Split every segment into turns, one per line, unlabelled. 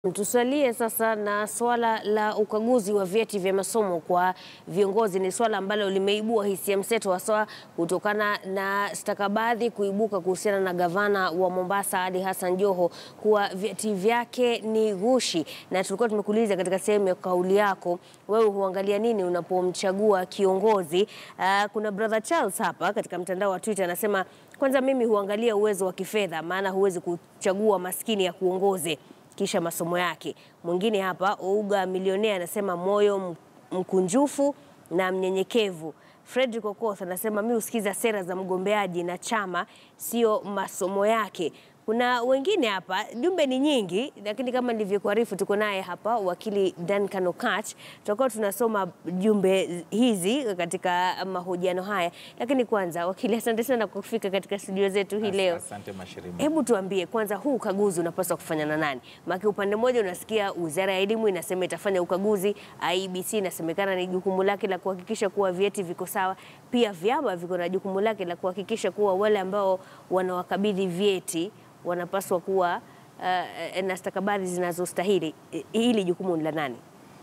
Tusalie sasa na swala la ukaguzi wa vyeti vya masomo kwa viongozi. Ni swala ambalo limeibua hisia mseto haswa kutokana na stakabadhi kuibuka kuhusiana na gavana wa Mombasa Ali Hassan Joho kuwa vyeti vyake ni ghushi, na tulikuwa tumekuuliza katika sehemu ya kauli yako, wewe huangalia nini unapomchagua kiongozi? Uh, kuna brother Charles hapa katika mtandao wa Twitter anasema, kwanza mimi huangalia uwezo wa kifedha, maana huwezi kuchagua maskini ya kuongoze kisha masomo yake. Mwingine hapa Ouga milionea anasema moyo mkunjufu na mnyenyekevu. Fredrick Okoth anasema mi husikiza sera za mgombeaji na chama, sio masomo yake. Kuna wengine hapa, jumbe ni nyingi, lakini kama nilivyokuarifu, tuko naye hapa wakili Duncan Okatch. Tutakuwa tunasoma jumbe hizi katika mahojiano haya, lakini kwanza, wakili, asante sana kwa kufika katika studio zetu hii leo.
Asante Mashirima.
Hebu tuambie kwanza, huu ukaguzi unapaswa kufanya na nani? Maana upande mmoja unasikia Wizara ya Elimu inasema itafanya ukaguzi, IEBC inasemekana ni jukumu lake la kuhakikisha kuwa vyeti viko sawa. Pia vyama viko na jukumu lake la kuhakikisha kuwa wale ambao wanawakabidhi vyeti wanapaswa kuwa uh, na stakabadhi zinazostahili. Hili jukumu ni la nani?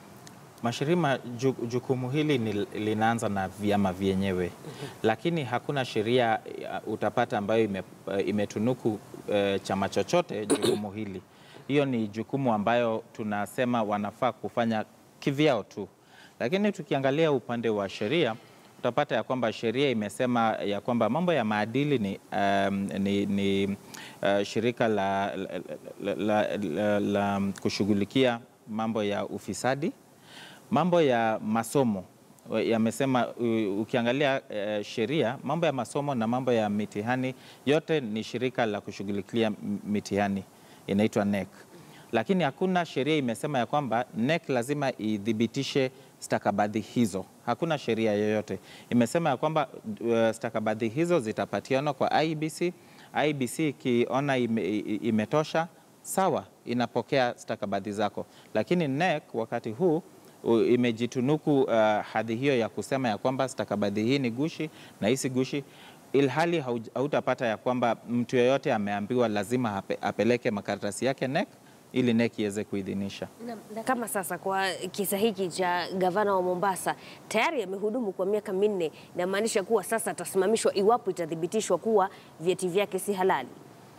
Mashirima, ju, jukumu hili ni, linaanza na vyama vyenyewe lakini hakuna sheria uh, utapata ambayo ime, uh, imetunuku uh, chama chochote jukumu hili. Hiyo ni jukumu ambayo tunasema wanafaa kufanya kivyao tu, lakini tukiangalia upande wa sheria utapata ya kwamba sheria imesema ya kwamba mambo ya maadili ni, um, ni, ni uh, shirika la, la, la, la, la, la kushughulikia mambo ya ufisadi mambo ya masomo yamesema, ukiangalia uh, sheria, mambo ya masomo na mambo ya mitihani yote ni shirika la kushughulikia mitihani inaitwa NEC, lakini hakuna sheria imesema ya kwamba NEC lazima idhibitishe stakabadhi hizo. Hakuna sheria yoyote imesema ya kwamba uh, stakabadhi hizo zitapatianwa kwa IEBC. IEBC ikiona ime, imetosha, sawa, inapokea stakabadhi zako, lakini NEC wakati huu imejitunuku uh, hadhi hiyo ya kusema ya kwamba stakabadhi hii ni gushi na hii si gushi, ilhali hautapata ya kwamba mtu yeyote ameambiwa lazima ape, apeleke makaratasi yake NEC ili NEC iweze kuidhinisha.
Na, na kama sasa kwa kisa hiki cha gavana wa Mombasa tayari amehudumu kwa miaka minne, inamaanisha kuwa sasa atasimamishwa iwapo itathibitishwa kuwa vyeti vyake si halali?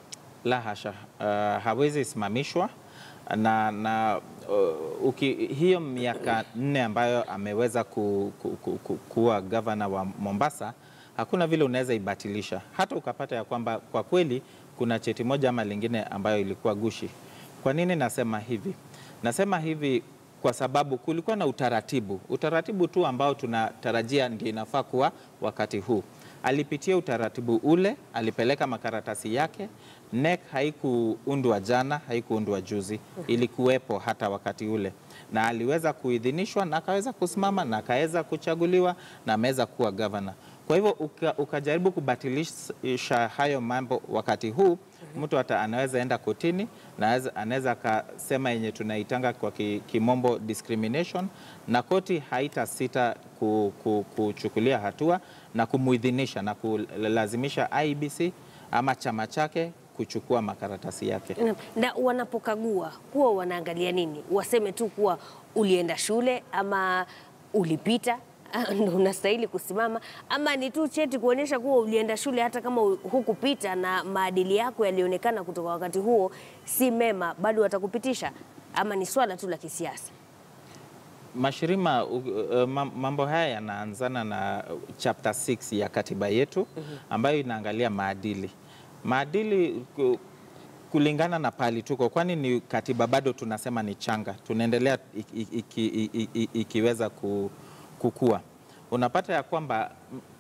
La hasha, uh, hawezi simamishwa na, na uh, uki, hiyo miaka nne ambayo ameweza ku, ku, ku, ku, kuwa gavana wa Mombasa hakuna vile unaweza ibatilisha, hata ukapata ya kwamba kwa kweli kuna cheti moja ama lingine ambayo ilikuwa gushi. Kwa nini nasema hivi? Nasema hivi kwa sababu kulikuwa na utaratibu, utaratibu tu ambao tunatarajia ndio inafaa kuwa wakati huu. Alipitia utaratibu ule, alipeleka makaratasi yake. NEC haikuundwa jana, haikuundwa juzi, ilikuwepo hata wakati ule, na aliweza kuidhinishwa na akaweza kusimama na akaweza kuchaguliwa na ameweza kuwa gavana. Kwa hivyo uka, ukajaribu kubatilisha hayo mambo wakati huu, mtu hata anaweza enda kotini na anaweza akasema yenye tunaitanga kwa kimombo discrimination, na koti haita sita kuchukulia hatua na kumuidhinisha na kulazimisha IEBC ama chama chake kuchukua makaratasi yake.
Na, na wanapokagua huwa wanaangalia nini? Waseme tu kuwa ulienda shule ama ulipita ndo unastahili kusimama, ama ni tu cheti kuonyesha kuwa ulienda shule hata kama hukupita na maadili yako yalionekana kutoka wakati huo si mema, bado watakupitisha, ama ni swala tu la kisiasa?
Mashirima, uh, mambo haya yanaanzana na chapter 6 ya katiba yetu ambayo inaangalia maadili. Maadili kulingana na pali tuko, kwani ni katiba bado tunasema ni changa, tunaendelea iki, iki, iki, ikiweza kukua. Unapata ya kwamba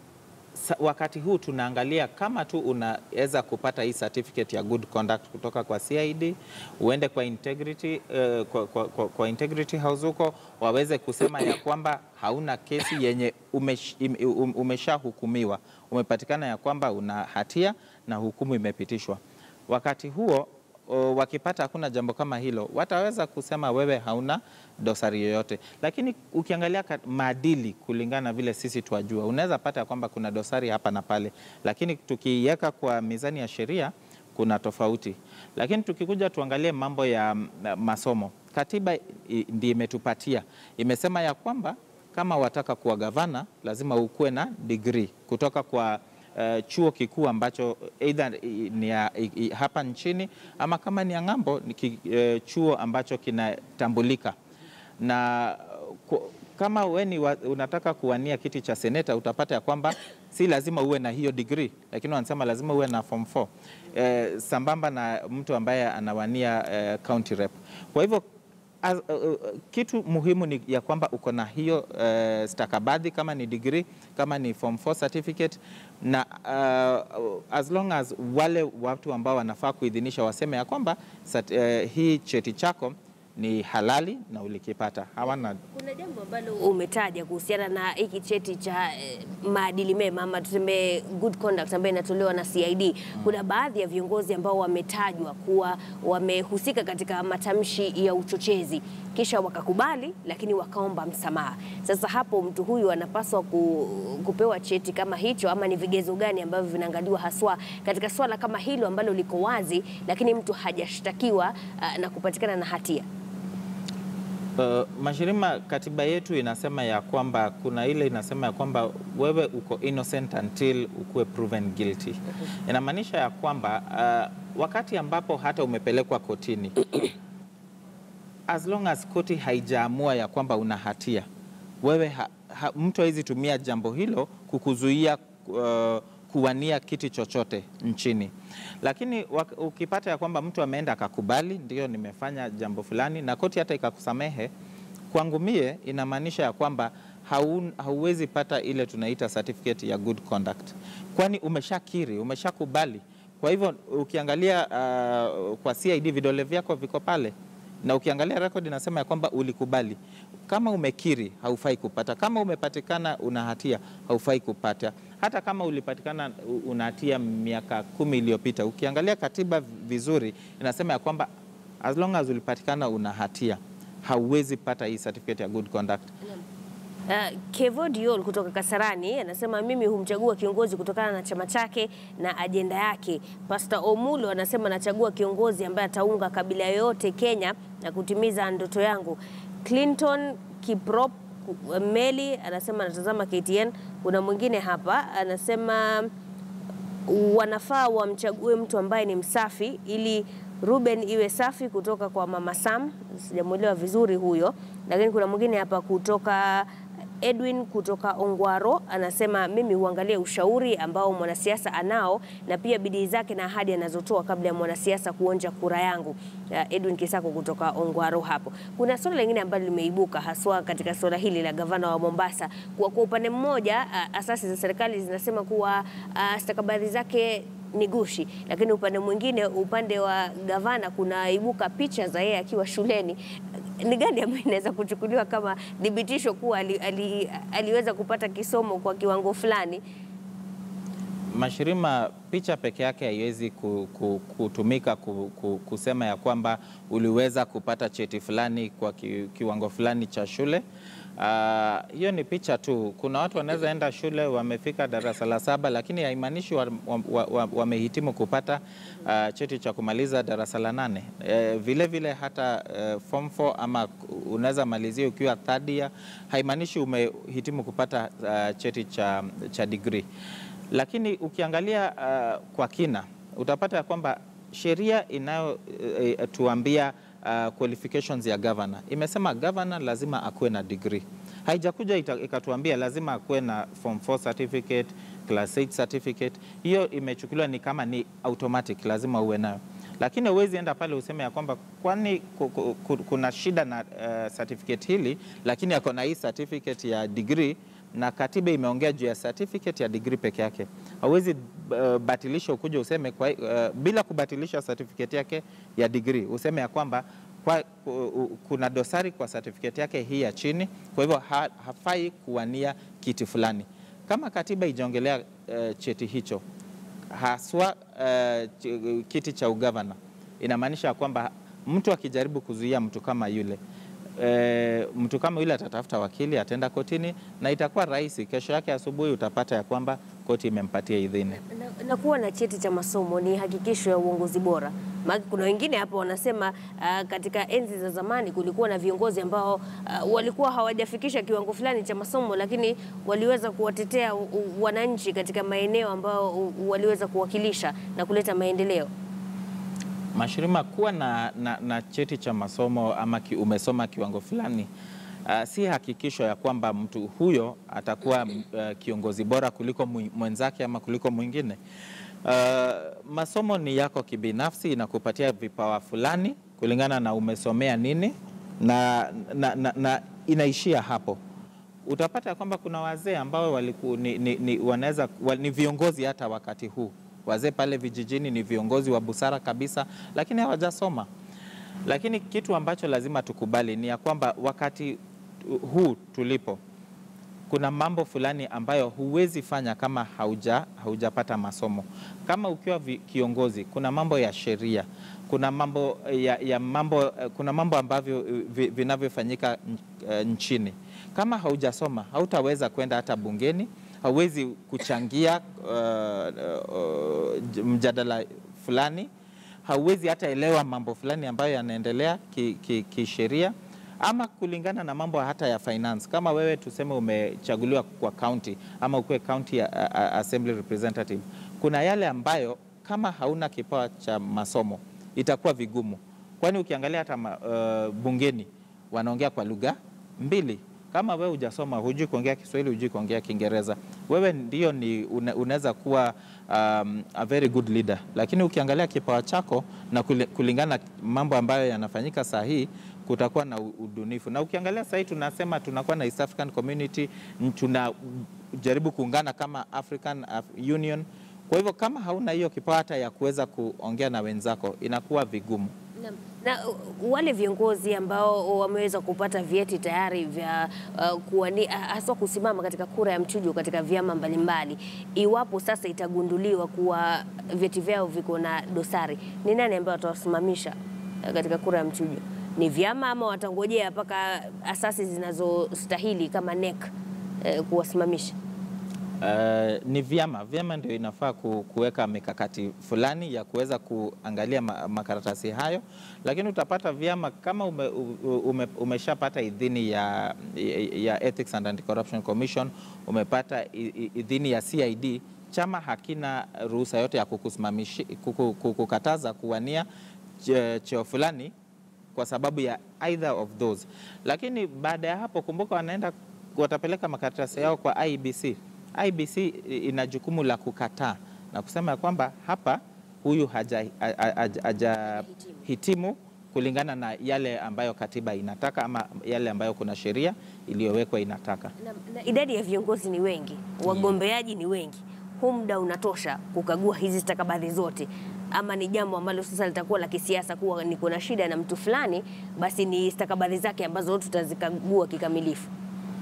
wakati huu tunaangalia kama tu unaweza kupata hii certificate ya good conduct kutoka kwa CID, uende kwa integrity, uh, kwa, kwa, kwa, kwa integrity house huko waweze kusema ya kwamba hauna kesi yenye umesh, um, umeshahukumiwa, umepatikana ya kwamba una hatia na hukumu imepitishwa. Wakati huo o, wakipata hakuna jambo kama hilo, wataweza kusema wewe hauna dosari yoyote. Lakini ukiangalia maadili kulingana na vile sisi twajua, unaweza pata kwamba kuna dosari hapa na pale, lakini tukiiweka kwa mizani ya sheria kuna tofauti. Lakini tukikuja tuangalie mambo ya mm, masomo, katiba i- ndiyo imetupatia, imesema ya kwamba kama wataka kuwa gavana lazima ukuwe na degree kutoka kwa eh, chuo kikuu ambacho either i- ni ya, i, i, hapa nchini ama kama ni ya ng'ambo ni ki, eh, chuo ambacho kinatambulika na ku, kama we ni wa, unataka kuwania kiti cha seneta utapata ya kwamba si lazima uwe na hiyo degree, lakini wanasema lazima uwe na form 4 eh, sambamba na mtu ambaye anawania eh, county rep. Kwa hivyo as, uh, uh, kitu muhimu ni ya kwamba uko na hiyo uh, stakabadhi kama ni degree kama ni form 4 certificate na uh, as long as wale watu ambao wanafaa kuidhinisha waseme ya kwamba sat, uh, hii cheti chako ni halali na ulikipata hawana
Kuna jambo ambalo umetaja kuhusiana na hiki cheti cha eh, maadili mema ama tuseme good conduct ambayo inatolewa na CID. Kuna baadhi ya viongozi ambao wametajwa kuwa wamehusika katika matamshi ya uchochezi kisha wakakubali, lakini wakaomba msamaha. Sasa hapo mtu huyu anapaswa ku, kupewa cheti kama hicho, ama ni vigezo gani ambavyo vinaangaliwa haswa katika swala kama hilo ambalo liko wazi, lakini mtu hajashtakiwa ah, na kupatikana na hatia?
Uh, Mashirima, katiba yetu inasema ya kwamba kuna ile inasema ya kwamba wewe uko innocent until ukuwe proven guilty. Inamaanisha ya kwamba uh, wakati ambapo hata umepelekwa kotini as long as koti haijaamua ya kwamba una hatia wewe ha, ha, mtu hawezi tumia jambo hilo kukuzuia uh, kuwania kiti chochote nchini. Lakini wak- ukipata ya kwamba mtu ameenda akakubali, ndio nimefanya jambo fulani, na koti hata ikakusamehe, kwangu mie inamaanisha ya kwamba haun, hauwezi pata ile tunaita certificate ya good conduct, kwani umeshakiri, umeshakubali. Kwa hivyo ukiangalia uh, kwa CID vidole vyako viko pale na ukiangalia rekodi inasema ya kwamba ulikubali. Kama umekiri haufai kupata, kama umepatikana una hatia haufai kupata, hata kama ulipatikana u- una hatia miaka kumi iliyopita. Ukiangalia katiba vizuri inasema ya kwamba as long as ulipatikana una hatia hauwezi pata hii certificate ya good conduct.
Uh, Kevo Diol kutoka Kasarani anasema mimi humchagua kiongozi kutokana na chama chake na ajenda yake. Pastor Omulo anasema anachagua kiongozi ambaye ataunga kabila yoyote Kenya na kutimiza ndoto yangu. Clinton Kiprop ku- Meli anasema anatazama KTN. Kuna mwingine hapa anasema wanafaa wamchague mtu ambaye ni msafi ili Ruben iwe safi kutoka kwa Mama Sam. Sijamwelewa vizuri huyo, lakini kuna mwingine hapa kutoka Edwin kutoka Ongwaro anasema mimi huangalia ushauri ambao mwanasiasa anao na pia bidii zake na ahadi anazotoa kabla ya mwanasiasa kuonja kura yangu. Uh, Edwin Kisako kutoka Ongwaro hapo. Kuna suala lingine ambalo limeibuka haswa katika suala hili la gavana wa Mombasa, kwa, kwa upande mmoja uh, asasi za serikali zinasema kuwa uh, stakabadhi zake ni gushi, lakini upande mwingine, upande wa gavana, kunaibuka picha za yeye akiwa shuleni. Ni gani ambayo inaweza kuchukuliwa kama thibitisho kuwa ali, ali, aliweza kupata kisomo kwa kiwango fulani?
Mashirima, picha peke yake haiwezi ku, ku, kutumika ku, ku, kusema ya kwamba uliweza kupata cheti fulani kwa ki, kiwango fulani cha shule. Ah, hiyo ni picha tu. Kuna watu wanaweza enda shule wamefika darasa la saba, lakini haimaanishi wamehitimu wa, wa, wa wamehitimu kupata ah, cheti cha kumaliza darasa la nane. Eh, vile vile hata eh, form 4 ama unaweza malizia ukiwa third year, haimaanishi umehitimu kupata ah, cheti cha, cha degree lakini ukiangalia uh, kwa kina utapata ya kwamba sheria inayotuambia uh, qualifications ya governor imesema governor lazima akuwe na degree. Haijakuja ita- ikatuambia lazima akuwe na form 4 certificate, class 8 certificate. Hiyo imechukuliwa ni kama ni automatic, lazima uwe nayo lakini huwezi enda pale useme ya kwamba kwani ku- ku- ku- kuna shida na uh, certificate hili, lakini ako na hii certificate ya degree na katiba imeongea juu ya certificate ya degree peke yake. Hauwezi uh, batilisha ukuja useme kwa, uh, bila kubatilisha certificate yake ya degree useme ya kwamba kwa, ku- kuna dosari kwa certificate yake hii ya chini, kwa hivyo ha, hafai kuwania kiti fulani. Kama katiba ijaongelea uh, cheti hicho haswa uh, ch- kiti cha ugavana, inamaanisha kwamba mtu akijaribu kuzuia mtu kama yule e, mtu kama yule atatafuta wakili, ataenda kotini na itakuwa rahisi. Kesho yake asubuhi utapata ya kwamba koti imempatia idhini.
Na, na kuwa na cheti cha masomo ni hakikisho ya uongozi bora. Maana kuna wengine hapa wanasema uh, katika enzi za zamani kulikuwa na viongozi ambao uh, walikuwa hawajafikisha kiwango fulani cha masomo, lakini waliweza kuwatetea u- u- wananchi katika maeneo ambao u- waliweza kuwakilisha na kuleta maendeleo.
Mashirima, kuwa na, na, na cheti cha masomo ama ki, umesoma kiwango fulani uh, si hakikisho ya kwamba mtu huyo atakuwa uh, kiongozi bora kuliko mwi- mwenzake ama kuliko mwingine. Uh, masomo ni yako kibinafsi, inakupatia vipawa fulani kulingana na umesomea nini na, na, na, na inaishia hapo. Utapata kwamba kuna wazee ambao waliku, ni, ni, ni, wanaweza, wa, ni viongozi hata wakati huu. Wazee pale vijijini ni viongozi wa busara kabisa, lakini hawajasoma. Lakini kitu ambacho lazima tukubali ni ya kwamba wakati huu tulipo kuna mambo fulani ambayo huwezi fanya kama hauja haujapata masomo. Kama ukiwa vi, kiongozi, kuna mambo ya sheria, kuna mambo ya, ya mambo, eh, kuna mambo ambavyo eh, vi- vinavyofanyika nch- eh, nchini. Kama haujasoma, hautaweza kwenda hata bungeni, hauwezi kuchangia uh, uh, j- mjadala fulani, hauwezi hata elewa mambo fulani ambayo yanaendelea kisheria ki, ki kisheria ama kulingana na mambo hata ya finance. Kama wewe tuseme umechaguliwa kwa county ama ukuwe county a- a- assembly representative, kuna yale ambayo kama hauna kipawa cha masomo itakuwa vigumu, kwani ukiangalia hata ma, uh, bungeni wanaongea kwa lugha mbili. Kama wewe hujasoma, hujui kuongea Kiswahili, hujui kuongea Kiingereza, wewe ndio ni une- unaweza kuwa um, a very good leader, lakini ukiangalia kipawa chako na kuli- kulingana na mambo ambayo yanafanyika saa hii kutakuwa na u- udunifu. Na ukiangalia sahii tunasema tunakuwa na East African Community, n- tunajaribu kuungana kama African Af- Union. Kwa hivyo kama hauna hiyo kipawa hata ya kuweza kuongea na wenzako inakuwa vigumu.
Na, na uh, wale viongozi ambao wameweza kupata vyeti tayari vya uh, kuwani, uh, haswa kusimama katika kura ya mchujo katika vyama mbalimbali, iwapo sasa itagunduliwa kuwa vyeti vyao viko na dosari, ni nani ambaye watawasimamisha uh, katika kura ya mchujo? Ni vyama ama watangojea mpaka asasi zinazostahili kama NEC uh, kuwasimamisha?
Uh, ni vyama vyama ndio inafaa ku, kuweka mikakati fulani ya kuweza kuangalia ma, makaratasi hayo, lakini utapata vyama kama ume, ume, umeshapata idhini ya, ya Ethics and Anti-Corruption Commission, umepata i- i- idhini ya CID, chama hakina ruhusa yote ya kukusimamishi, kuku, kukukataza kuwania che- cheo fulani kwa sababu ya either of those. Lakini baada ya hapo, kumbuka, wanaenda watapeleka makaratasi yao kwa IBC. IBC ina jukumu la kukataa na kusema ya kwamba hapa huyu hajahitimu haja, haja, haja hitimu kulingana na yale ambayo katiba inataka ama yale ambayo kuna sheria iliyowekwa inataka.
Na, na idadi ya viongozi ni wengi, wagombeaji ni wengi, huu muda unatosha kukagua hizi stakabadhi zote, ama ni jambo ambalo sasa litakuwa la kisiasa, kuwa niko na shida na mtu fulani, basi ni stakabadhi zake ambazo tutazikagua kikamilifu.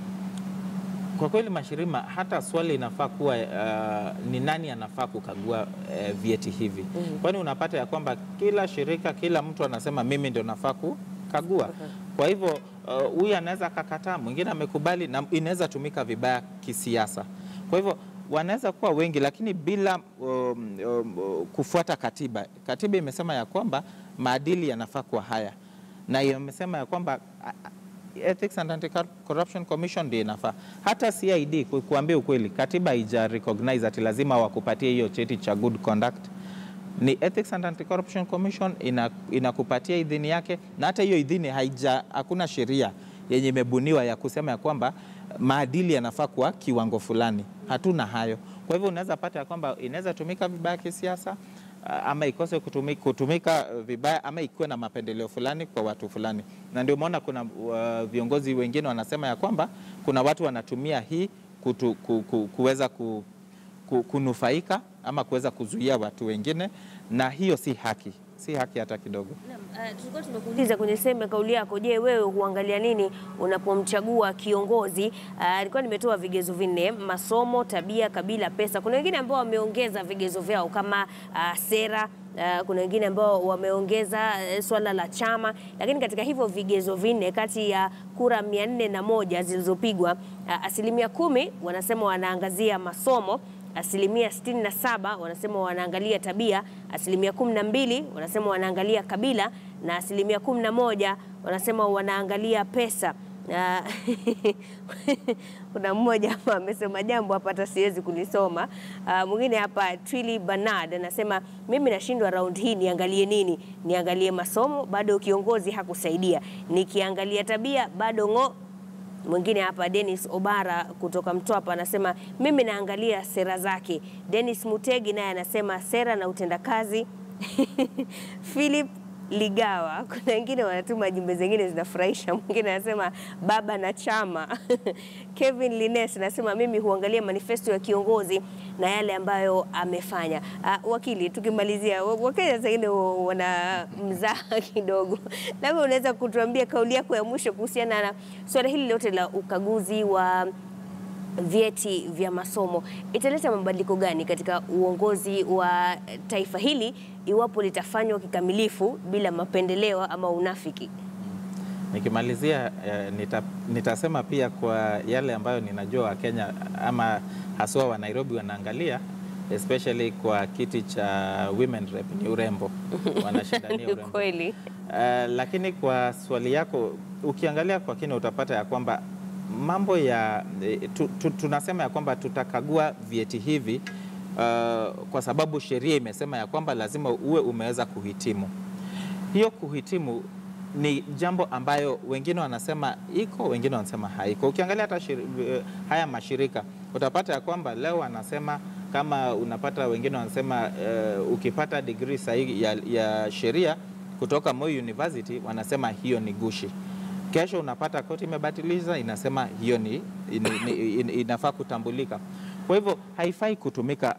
Kwa kweli Mashirima, hata swali inafaa kuwa uh, ni nani anafaa kukagua uh, vyeti hivi mm. Kwani unapata ya kwamba kila shirika, kila mtu anasema mimi ndio nafaa kukagua. Kwa hivyo uh, huyu anaweza akakataa, mwingine amekubali, na inaweza tumika vibaya kisiasa. Kwa hivyo wanaweza kuwa wengi, lakini bila um, um, kufuata katiba. Katiba imesema ya kwamba maadili yanafaa kuwa haya, na imesema ya kwamba a- a- Ethics and Anti-Corruption Commission ndio inafaa. Hata CID ku- kuambia ukweli, katiba haija recognize ati lazima wakupatie hiyo cheti cha good conduct. Ni Ethics and Anti-Corruption Commission ina, inakupatia idhini yake, na hata hiyo idhini haija, hakuna sheria yenye imebuniwa ya kusema ya kwamba maadili yanafaa kwa kiwango fulani. Hatuna hayo. Kwa hivyo unaweza pata ya kwamba inaweza tumika vibaya kisiasa uh, ama ikose kutumika, kutumika uh, vibaya ama ikuwe na mapendeleo fulani kwa watu fulani, na ndio maana kuna uh, viongozi wengine wanasema ya kwamba kuna watu wanatumia hii kutu, ku, ku, kuweza ku, ku, kunufaika ama kuweza kuzuia watu wengine, na hiyo si haki. si haki hata kidogo.
Naam, uh, tulikuwa tumekuuliza kwenye sehemu ya kauli yako, je, wewe huangalia nini unapomchagua kiongozi? Uh, Nilikuwa nimetoa vigezo vinne: masomo, tabia, kabila, pesa. Kuna wengine ambao wameongeza vigezo vyao kama uh, sera Uh, kuna wengine ambao wameongeza uh, swala la chama, lakini katika hivyo vigezo vinne kati ya kura mia nne na moja zilizopigwa uh, asilimia kumi wanasema wanaangazia masomo asilimia 67 wanasema wanaangalia tabia, asilimia 12 wanasema wanaangalia kabila na asilimia 11 wanasema wanaangalia pesa. Na kuna mmoja hapa amesema jambo hapa hata siwezi kulisoma. Ah, Mwingine hapa Twili Bernard anasema mimi nashindwa round hii, niangalie nini? Niangalie masomo, bado kiongozi hakusaidia. Nikiangalia tabia, bado ng'o Mwingine hapa Dennis Obara kutoka Mtwapa anasema mimi naangalia sera zake. Dennis Mutegi naye anasema sera na utendakazi. Philip Ligawa, kuna wengine wanatuma jumbe zingine zinafurahisha. Mwingine anasema baba na chama. Kevin Lines anasema mimi huangalia manifesto ya kiongozi na yale ambayo amefanya. Uh, wakili, tukimalizia, wa- Wakenya zingine wana mzaha kidogo, labda unaweza kutuambia kauli yako ya mwisho kuhusiana na suala hili lote la ukaguzi wa vyeti vya masomo italeta mabadiliko gani katika uongozi wa taifa hili iwapo litafanywa kikamilifu bila mapendeleo ama unafiki?
Nikimalizia eh, nita, nitasema pia kwa yale ambayo ninajua Wakenya ama haswa wa Nairobi wanaangalia especially kwa kiti cha women rep ni urembo, wanashindania urembo.
Kweli.
Uh, lakini kwa swali yako ukiangalia kwa kina utapata ya kwamba mambo ya eh, tu, tu, tunasema ya kwamba tutakagua vyeti hivi uh, kwa sababu sheria imesema ya kwamba lazima uwe umeweza kuhitimu. Hiyo kuhitimu ni jambo ambayo wengine wanasema iko, wengine wanasema haiko. Ukiangalia hata shiri, eh, haya mashirika utapata ya kwamba leo wanasema kama unapata wengine wanasema uh, ukipata degree sahihi ya, ya sheria kutoka Moi University wanasema hiyo ni gushi. Kesho unapata koti imebatiliza inasema hiyo ni, ni, ni, in- inafaa kutambulika. Kwa hivyo haifai kutumika.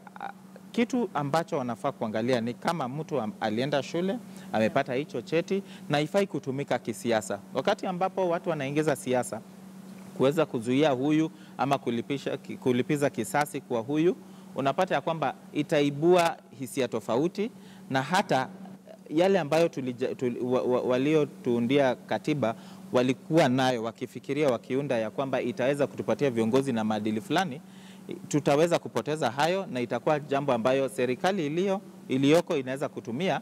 Kitu ambacho wanafaa kuangalia ni kama mtu am- alienda shule amepata hicho cheti, na haifai kutumika kisiasa. Wakati ambapo watu wanaingiza siasa kuweza kuzuia huyu ama kulipisha, ki- kulipiza kisasi kwa huyu, unapata ya kwamba itaibua hisia tofauti na hata yale ambayo tulija, tuli, wa, wa, waliotuundia katiba walikuwa nayo wakifikiria wakiunda ya kwamba itaweza kutupatia viongozi na maadili fulani, tutaweza kupoteza hayo na itakuwa jambo ambayo serikali iliyo iliyoko inaweza kutumia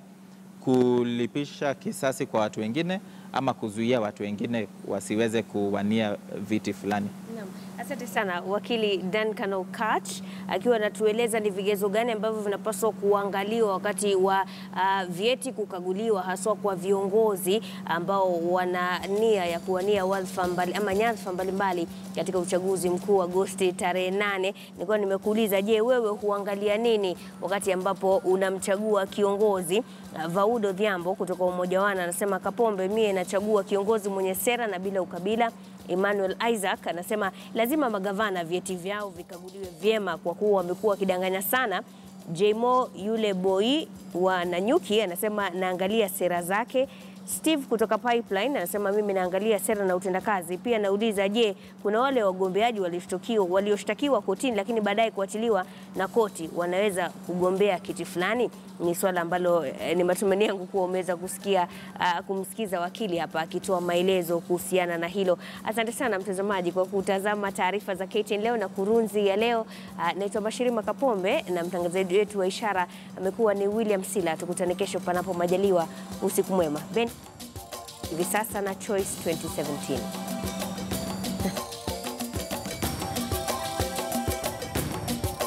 kulipisha kisasi kwa watu wengine ama kuzuia watu wengine wasiweze kuwania viti fulani.
Naam. Asante sana wakili Duncan Okatch akiwa anatueleza ni vigezo gani ambavyo vinapaswa kuangaliwa wakati wa uh, vyeti kukaguliwa haswa kwa viongozi ambao wana nia ya kuwania wadhifa mbali ama nyadhifa mbalimbali katika uchaguzi mkuu Agosti tarehe nane. Nilikuwa nimekuuliza, je, wewe huangalia nini wakati ambapo unamchagua kiongozi? Uh, Vaudo Dhiambo kutoka Umoja Wana anasema Kapombe, mie nachagua kiongozi mwenye sera na bila ukabila. Emmanuel Isaac anasema lazima magavana vyeti vyao vikaguliwe vyema kwa kuwa wamekuwa wakidanganya sana. Jmo yule boy wa Nanyuki anasema naangalia sera zake. Steve kutoka Pipeline anasema mimi naangalia sera na utendakazi. Pia nauliza, je, kuna wale wagombeaji walioshtakiwa walioshtakiwa kotini lakini baadaye kuachiliwa na koti wanaweza kugombea kiti fulani? Ni swala ambalo eh, ni matumaini yangu kuwa umeweza kusikia ah, kumsikiza wakili hapa akitoa maelezo kuhusiana na hilo. Asante sana mtazamaji kwa kutazama taarifa za KTN leo na kurunzi ya leo. Ah, Naitwa Bashirima Kapombe na mtangazaji wetu wa ishara amekuwa ni William Sila. Tukutane kesho panapo majaliwa. Usiku mwema. Ben hivi sasa na Choice 2017.